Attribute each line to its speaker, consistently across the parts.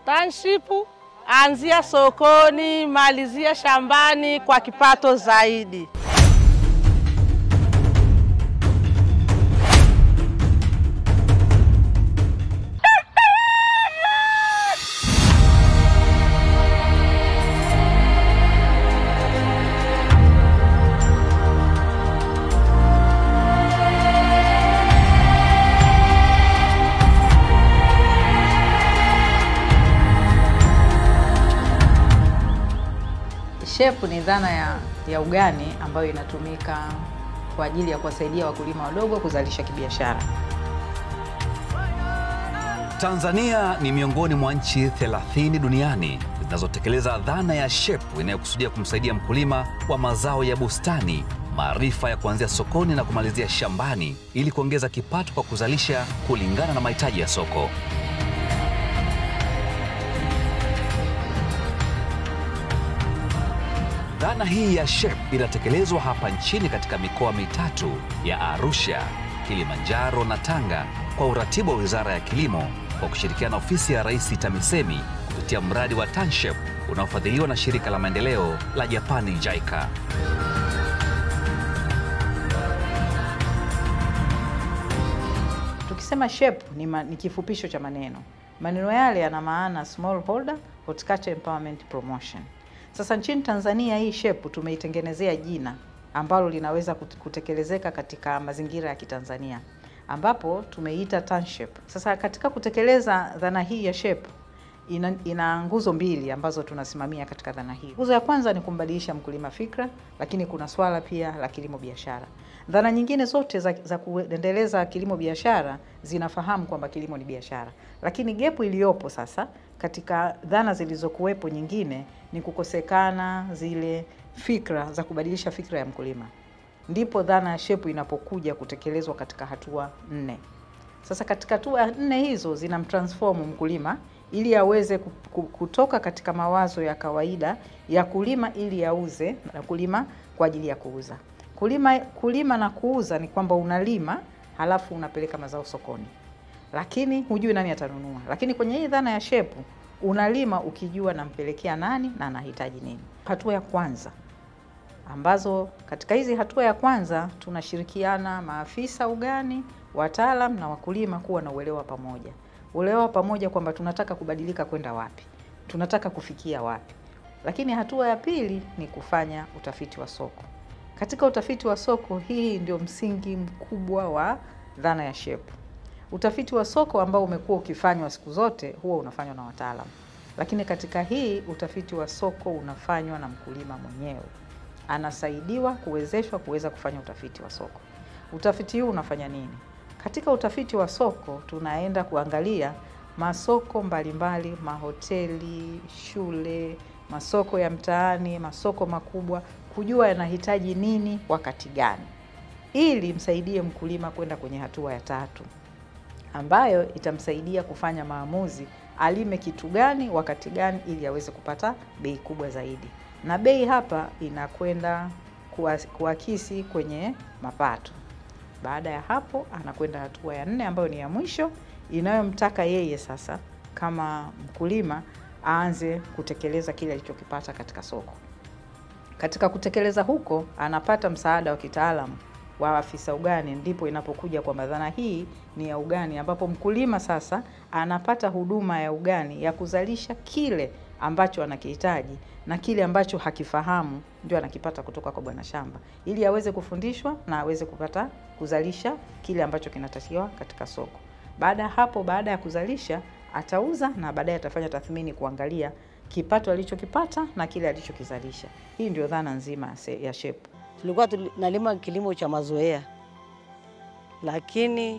Speaker 1: Township, anzia sokoni, malizia shambani kwa kipato zaidi.
Speaker 2: Shepu ni dhana ya, ya ugani ambayo inatumika kwa ajili ya kuwasaidia wakulima wadogo kuzalisha kibiashara.
Speaker 3: Tanzania ni miongoni mwa nchi 30 duniani zinazotekeleza dhana ya SHEP inayokusudia kumsaidia mkulima wa mazao ya bustani maarifa ya kuanzia sokoni na kumalizia shambani ili kuongeza kipato kwa kuzalisha kulingana na mahitaji ya soko. Dhana hii ya SHEP inatekelezwa hapa nchini katika mikoa mitatu ya Arusha, Kilimanjaro na Tanga kwa uratibu wa Wizara ya Kilimo kwa kushirikiana na Ofisi ya Rais TAMISEMI kupitia mradi wa TANSHEP unaofadhiliwa na shirika la maendeleo la Japani JICA.
Speaker 2: Tukisema SHEP ni, ma, ni kifupisho cha maneno. Maneno yale yana maana small holder horticulture empowerment promotion. Sasa nchini Tanzania hii SHEP tumeitengenezea jina ambalo linaweza kut- kutekelezeka katika mazingira ya Kitanzania ambapo tumeita TANSHEP. Sasa katika kutekeleza dhana hii ya SHEP ina, ina nguzo mbili ambazo tunasimamia katika dhana hii. Nguzo ya kwanza ni kumbadilisha mkulima fikra, lakini kuna swala pia la kilimo biashara. Dhana nyingine zote za, za kuendeleza kilimo biashara zinafahamu kwamba kilimo ni biashara, lakini gepu iliyopo sasa katika dhana zilizokuwepo nyingine ni kukosekana zile fikra za kubadilisha fikra ya mkulima. Ndipo dhana ya shepu inapokuja kutekelezwa katika hatua nne. Sasa katika hatua nne hizo zinamtransform mkulima ili aweze ku- ku- kutoka katika mawazo ya kawaida ya kulima ili auze na kulima kwa ajili ya kuuza. Kulima, kulima na kuuza ni kwamba unalima halafu unapeleka mazao sokoni, lakini hujui nani atanunua. Lakini kwenye hii dhana ya shepu unalima ukijua nampelekea nani na anahitaji nini. Hatua ya kwanza ambazo katika hizi hatua ya kwanza tunashirikiana maafisa ugani, wataalam na wakulima kuwa na uelewa pamoja, uelewa pamoja kwamba tunataka kubadilika kwenda wapi, tunataka kufikia wapi. Lakini hatua ya pili ni kufanya utafiti wa soko. Katika utafiti wa soko, hii ndio msingi mkubwa wa dhana ya shepu. Utafiti wa soko ambao umekuwa ukifanywa siku zote huwa unafanywa na wataalam, lakini katika hii utafiti wa soko unafanywa na mkulima mwenyewe anasaidiwa kuwezeshwa kuweza kufanya utafiti wa soko. Utafiti huu unafanya nini? Katika utafiti wa soko tunaenda kuangalia masoko mbalimbali, mahoteli, shule, masoko ya mtaani, masoko makubwa, kujua yanahitaji nini wakati gani, ili msaidie mkulima kwenda kwenye hatua ya tatu ambayo itamsaidia kufanya maamuzi alime kitu gani wakati gani ili aweze kupata bei kubwa zaidi na bei hapa inakwenda kuwa- kuakisi kwenye mapato. Baada ya hapo, anakwenda hatua ya nne ambayo ni ya mwisho inayomtaka yeye sasa kama mkulima aanze kutekeleza kile alichokipata katika soko. Katika kutekeleza huko, anapata msaada wa kitaalamu wa afisa ugani, ndipo inapokuja kwamba dhana hii ni ya ugani, ambapo mkulima sasa anapata huduma ya ugani ya kuzalisha kile ambacho anakihitaji na kile ambacho hakifahamu ndio anakipata kutoka kwa bwana shamba, ili aweze kufundishwa na aweze kupata kuzalisha kile ambacho kinatakiwa katika soko. Baada ya hapo, baada ya kuzalisha atauza na baadaye atafanya tathmini kuangalia kipato alichokipata na kile alichokizalisha. Hii ndio dhana nzima ya se- ya shepu.
Speaker 4: tulikuwa tunalima kilimo cha mazoea, lakini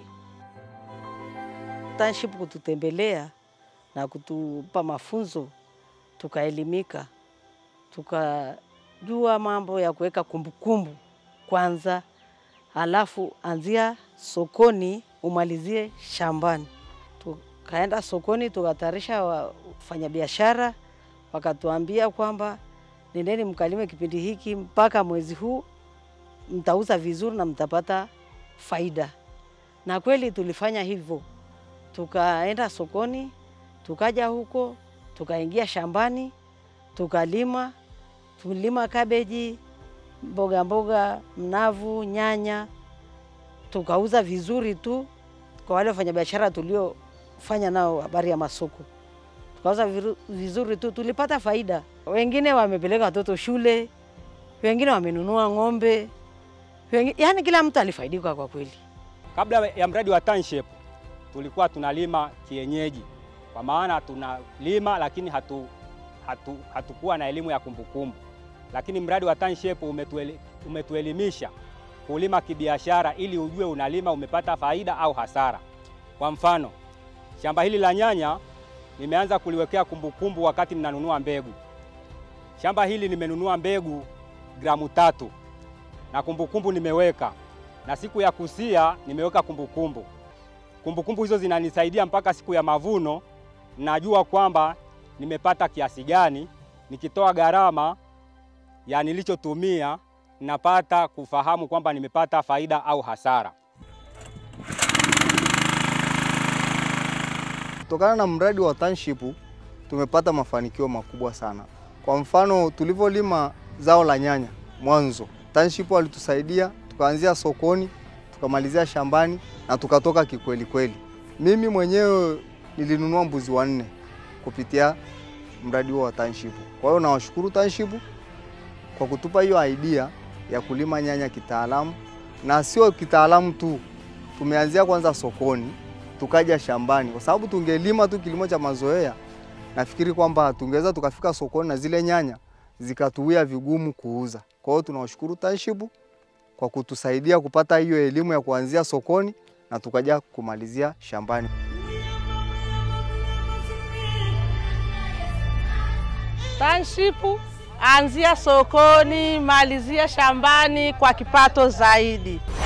Speaker 4: TANSHIP kututembelea na kutupa mafunzo, tukaelimika, tukajua mambo ya kuweka kumbukumbu kwanza, halafu anzia sokoni umalizie shambani. Tukaenda sokoni tukatayarisha wafanyabiashara, wakatuambia kwamba nendeni mkalime kipindi hiki mpaka mwezi huu, mtauza vizuri na mtapata faida. Na kweli tulifanya hivyo, tukaenda sokoni, tukaja huko tukaingia shambani tukalima, tulima kabeji, mboga mboga, mnavu, nyanya, tukauza vizuri tu kwa wale wafanyabiashara tuliofanya nao habari ya masoko, tukauza viru- vizuri tu, tulipata faida. Wengine wamepeleka watoto shule, wengine wamenunua ng'ombe, wengine, yani kila mtu alifaidika kwa kweli.
Speaker 5: Kabla ya mradi wa township tulikuwa tunalima kienyeji, kwa maana tunalima lakini hatu, hatu, hatukuwa na elimu ya kumbukumbu. Lakini mradi wa township umetueli, umetuelimisha kulima kibiashara, ili ujue unalima umepata faida au hasara. Kwa mfano, shamba hili la nyanya nimeanza kuliwekea kumbukumbu wakati mnanunua mbegu. Shamba hili nimenunua mbegu gramu tatu na kumbukumbu nimeweka na siku ya kusia nimeweka kumbukumbu. Kumbukumbu hizo zinanisaidia mpaka siku ya mavuno, najua kwamba nimepata kiasi gani. Nikitoa gharama ya nilichotumia, napata kufahamu kwamba nimepata faida au hasara.
Speaker 6: Kutokana na mradi wa township tumepata mafanikio makubwa sana. Kwa mfano, tulivyolima zao la nyanya mwanzo, township walitusaidia tukaanzia sokoni, tukamalizia shambani na tukatoka kikweli kweli. Mimi mwenyewe nilinunua mbuzi wanne kupitia mradi huo wa township. Kwa hiyo nawashukuru township kwa kutupa hiyo idea ya kulima nyanya kitaalamu, na sio kitaalamu tu, tumeanzia kwanza sokoni tukaja shambani, kwa sababu tungelima tu kilimo cha mazoea, nafikiri kwamba tungeweza tukafika sokoni na zile nyanya zikatuia vigumu kuuza. Kwa hiyo tunawashukuru township kwa kutusaidia kupata hiyo elimu ya kuanzia sokoni na tukaja kumalizia shambani.
Speaker 1: Township anzia sokoni, malizia shambani kwa kipato zaidi.